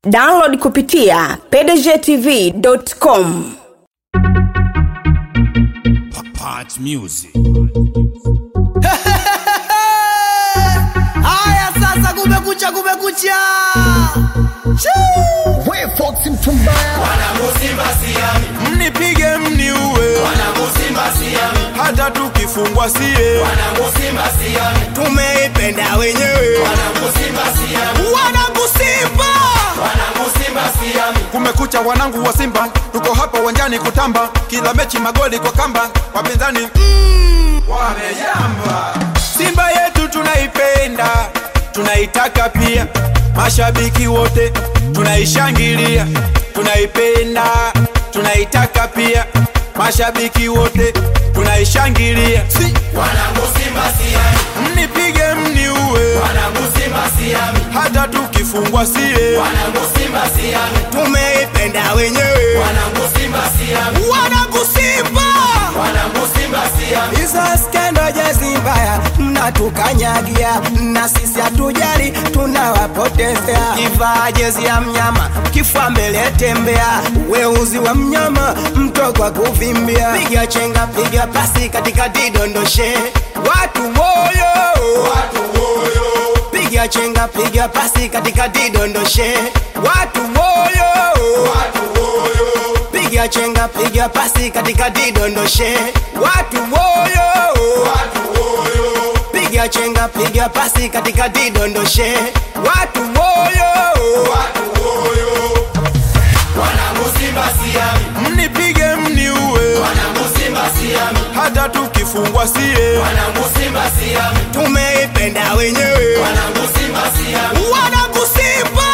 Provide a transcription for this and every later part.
download kupitia pdgtv.com Part Music. Haya sasa, kumekucha, kumekucha. We Fox Mtumbaya Mnipige mniue, hata tukifungwa sie, Tumeipenda wenyewe, wanakusimba kumekucha wanangu wa Simba, tuko hapa uwanjani kutamba, kila mechi magoli kwa kamba, wapinzani mm, wamejamba. Simba yetu tunaipenda, tunaitaka pia, mashabiki wote tunaishangilia, tunaipenda, tunaitaka pia, mashabiki wote tunaishangilia. Si. Mnipige mniue, hata tukifungwa sie, tumeipenda wenyewe, wanakusimba hizo skendo jezi mbaya mnatukanyagia, na sisi hatujali, tunawapotezea. Kivaa jezi ya mnyama, kifua mbele tembea, weuzi wa mnyama, mtoko wa kuvimbia. Piga chenga, piga pasi katikati, dondoshe watu moyo, piga chenga, piga pasi katikati, dondoshe watu moyo, piga chenga, piga pasi katikati, dondoshe watu moyo, piga chenga, piga pasi katikati, dondoshe watu moyo. mnipige mniue, hata tukifungwa sie, Tumeipenda wenyewe, wanakusimba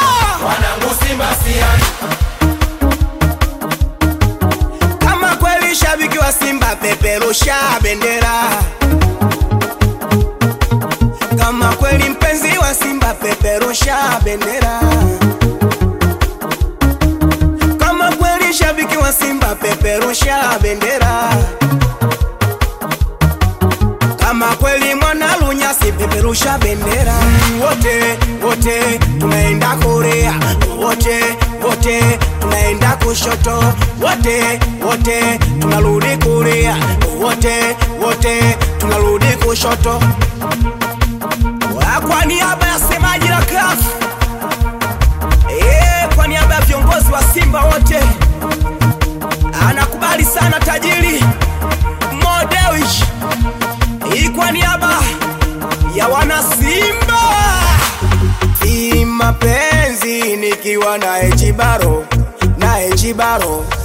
kama kweli shabiki wa Simba, peperusha bendera. Kama kweli mpenzi wa Simba, peperusha bendera. Kama kweli shabiki wa Simba, peperusha bendera. Kama kweli mwana lunyasi, peperusha bendera. Wote wote tunaenda Korea, wote wote tunaenda kushoto, wote wote tunarudi Korea, wote wote tunarudi kushoto. Wa- Kwa niaba ya semaji la CAF, eh, kwa niaba ya viongozi wa Simba wote, anakubali sana tajiri Modewish hii kwa niaba ya wana Simba, hii mapenzi nikiwa na Echibaro na Echibaro